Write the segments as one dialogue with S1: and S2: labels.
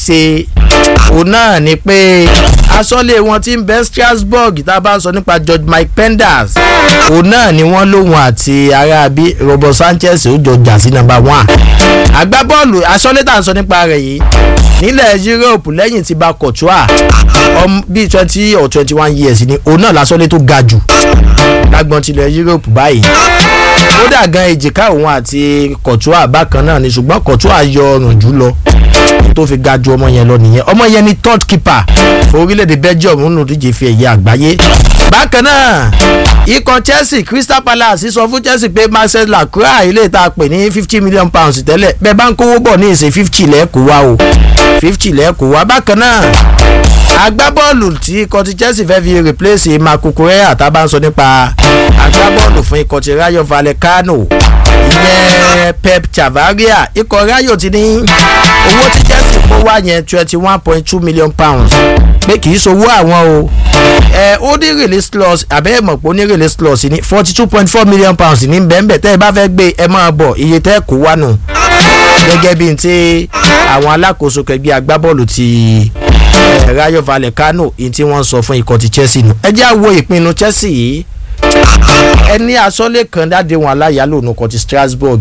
S1: ṣe òun náà ni pé aṣọ́lé wọn ti ń bẹ Strasbourg tá a bá ń sọ nípa George Mike Penders òun náà ni wọ́n lóhun àti aráabí Robert Sanchez ó jọ jà sí number one agbábọ́ọ̀lù aṣọ́lé tá à ń sọ nípa rẹ̀ yìí nílẹ̀ Europe lẹ́yìn tí bá Courtois bíi twenty or twenty one years ni òun náà lásọ́lé tó ga jù lágbọ́n tilẹ̀ Europe báyìí kódà gan èjìká òun àti Courtois bákan náà ni ṣùgbọ́n Courtois yọ ọrùn jù lọ tó fi ga ju ọmọ yẹn lọ nìyẹn ọmọ yẹn ni third keeper fún orílẹ̀-èdè Belgium nínú ìdíje fi ẹ̀yẹ àgbáyé bákan náà ikọ̀ Chelsea Crystal Palace sọ fún Chelsea pé Marcel Lacroix ilé ìta pè ní fifty million pounds tẹ́lẹ̀ bẹ́ẹ̀ bá ń kówó bọ̀ ní ìsìn fifty lẹ́ẹ̀kọ́ wá o fifty lẹ́ẹ̀kọ́ wá bákan náà agbábọ́ọ̀lù tí ikọ̀ ti Chelsea fẹ́ fi replace Marco Correa tá a bá ń sọ nípa agbábọ́ọ̀lù fún ikọ̀ ti Rayo Vallecano ìyẹn Pep Chavaria ikọ̀ Rayo ti ní owó tí Chelsea kó wá yẹn twenty one point two million pounds pé kì í sowó àwọn o ẹ ó ní release clause àbẹ́ ẹ̀ mọ̀ pé ó ní release clause ní forty two point four million pounds ní bẹ́ẹ̀nbẹ́ẹ̀ tẹ́ ẹ bá fẹ́ gbé ẹ máa bọ̀ iye tẹ́ kó wá nù gẹ́gẹ́ bí n ti àwọn alákòóso kẹgbẹ́ agbábọ́ọ̀lù ti Rayo Vallecano ní tí wọ́n sọ fún ikọ̀ ti Chelsea nù ẹ jẹ́ àwo ìpinnu Chelsea yìí ẹni asọ́lé kan dáde wọn aláyàlò nù kọ́ ti Strasbourg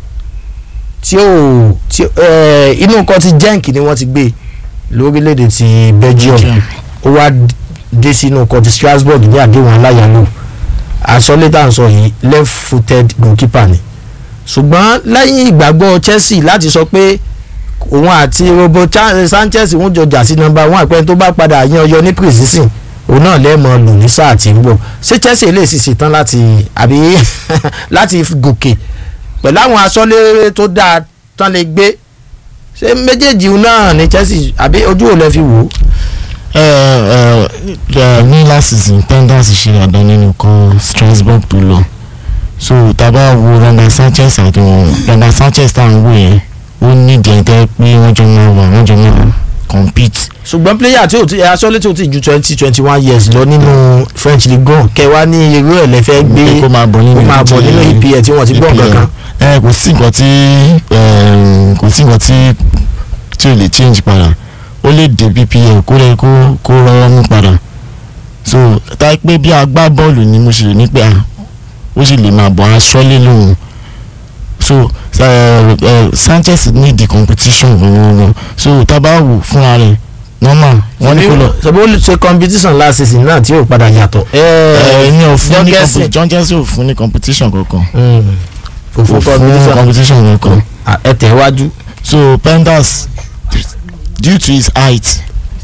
S1: tí ó tí inú kan ti Genk ni wọ́n ti gbé lórílẹ̀‐èdè ti Belgium ó wá dé sínú kan ti Strasbourg ní àdéhùn aláyàlò asọ́lé tá à ń sọ yìí left footed goalkeeper ni ṣùgbọ́n lẹ́yìn ìgbàgbọ́ Chelsea láti sọ pé òun àti Robo Sanchez ń jọjà sí nọ́mbà one àpẹẹrẹ tó bá padà yan ọyọ ní precision òun náà lẹ́ẹ̀mọ lò ní sáà tí ń bọ̀ ṣé Chelsea lè sì ṣetán láti àbí láti gòkè pẹ̀lú àwọn aṣọ́lé tó dáa tán lè gbé ṣé méjèèjì náà ní Chelsea àbí ojú ò lẹ fi wò ó.
S2: ẹ ẹ ní last season Penders ṣe àdán nínú kan Strasbourg tó lọ so taba wo Ronald Sanchez àti wọn Ronald Sanchez tá à ń wò yẹn ó ní ìdíyẹntẹ pé wọ́n jọ máa wà wọ́n jọ máa compete.
S1: ṣùgbọ́n player tí o ti aṣọ́lé tí o ti ju twenty twenty one years lọ nínú French Ligue one kẹwàá ní irú ẹ̀ lẹ́fẹ́ gbé
S2: kó máa bọ̀ nínú
S1: kó máa bọ̀ nínú EPL tí wọ́n ti gbọ́ kankan.
S2: ẹ kò sí nǹkan tí kò sí nǹkan tí tí o lè change padà ó lè dé BPL kó lè kó kó rọwọ́ mú padà so tá a pé bí agbá bọ́ọ̀lù ni mo ṣe lè ní pé ó sì lè máa bọ̀ aṣọ́lé lòun so uh, uh, Sanchez need the competition gbọ̀ngbọ̀ngbọ̀ so tábà wò fúnra rẹ̀ normal wọ́n ní kó lọ.
S1: sọ́bó ṣe competition last season náà tí yóò padà yàtọ̀.
S2: ẹ ní òfin ní competition John Jesse ò fún ní competition kankan.
S1: kò fún competition
S2: competition kankan.
S1: ẹ tẹ̀ wájú.
S2: so Penders due to his height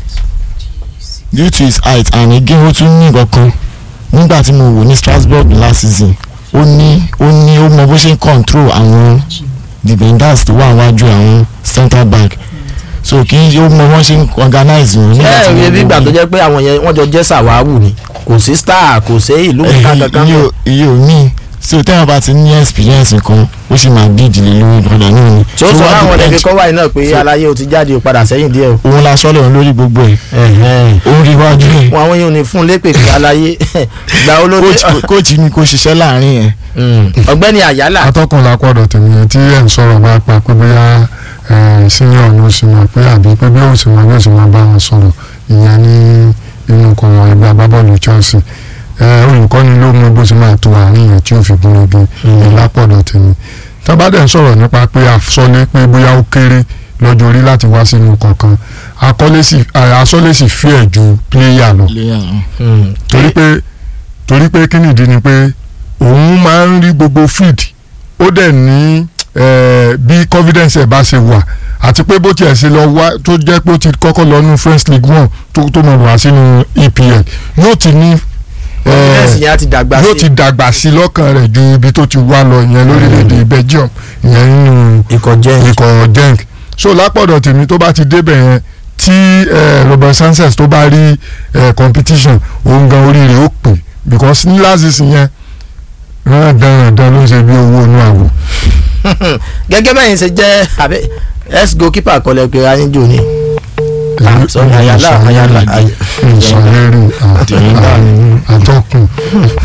S2: due to his height and again ó tún ní nǹkan nígbà tí mo wò ní Strasbourg last season ó ní ó ní ó mọ bó ṣe ń control àwọn defenders tó wà wájú àwọn centre back so kì í ó mọ bó ṣe ń organize wọn.
S1: ẹ ẹ bí ìgbà tó jẹ́ pé àwọn yẹn wọ́n jọ jẹ́ sàwáwù ni kò sí star kò sí ìlú kankan.
S2: iye ò ní so tẹ́wọ̀n bá ti ní experience kan ó sì máa bí ìdílé lórí padà náà ni.
S1: tí ó sọ fáwọn ọ̀dẹ̀ kíkọ́ wáyé náà pé aláyé o ti jáde o padà sẹ́yìn díẹ̀ o.
S2: òun la sọ́lẹ̀ òun lórí gbogbo ẹ̀ òun rí wájú ẹ̀.
S1: wọn àwọn yóò ní fún lépè pé aláyé gba olóde.
S2: kóòtù ni kò ṣiṣẹ́ láàrin yẹn.
S1: ọ̀gbẹ́ni àyálà.
S3: atọ́kùn lápọ̀dọ̀ tèmi yẹn tí ẹ̀ ń sọ̀rọ̀ bá pa pé bóyá senior ni ó sì máa pé àbí pé bí ó sì máa bí ó sì máa bá wọn sọ̀rọ̀ ìyẹn ní inú kọ̀ọ̀rọ̀ ẹgbẹ́ agbábọ́ọ̀lù Chelsea olùkọ́ni ló mú bó ṣe máa tó àárín yẹn tí ó fi gúnrégé ẹ̀ lápọ̀dọ̀ tèmi tábàdẹ̀ ń sọ̀rọ̀ nípa pé àsọlé pé bóyá ó kéré lọ́jọ́ orí láti wá sínú kọ̀ọ̀kan asọ́lé sì fi ẹ̀ ju pléyà lọ torí pé torí pé kí nìdí ni pé òun máa ń rí gbogbo field ó dẹ̀ ní bí confidence ẹ̀ bá ṣe wà àti pé bó tiẹ̀ ṣe lọ wá tó jẹ́ pé ó ti kọ́kọ́ lọ ní French League One tó mọ̀ wá sínú EPL yóò ti ní yóò ti dàgbà sí lọ́kàn rẹ̀ ju ibi tó ti wá lọ ìyẹn lórílẹ̀‐èdè Belgium ìyẹn nínú
S1: ikọ̀
S3: Genk so lápọ̀dọ̀ tèmi tó bá ti débẹ̀ yẹn tí Robert Sanchez tó bá rí competition òun gan orí rẹ̀ ó pè because ní last season yẹn rán dandan ló ń ṣe bí owó inú àwò.
S1: gẹ́gẹ́ bẹ́ẹ̀ ṣe jẹ́ àbẹ́ ex goalkeeper kọlẹ̀ pé ayéjò ni ayala ayala
S3: ìsọ̀rẹ́rì àtọ́kùn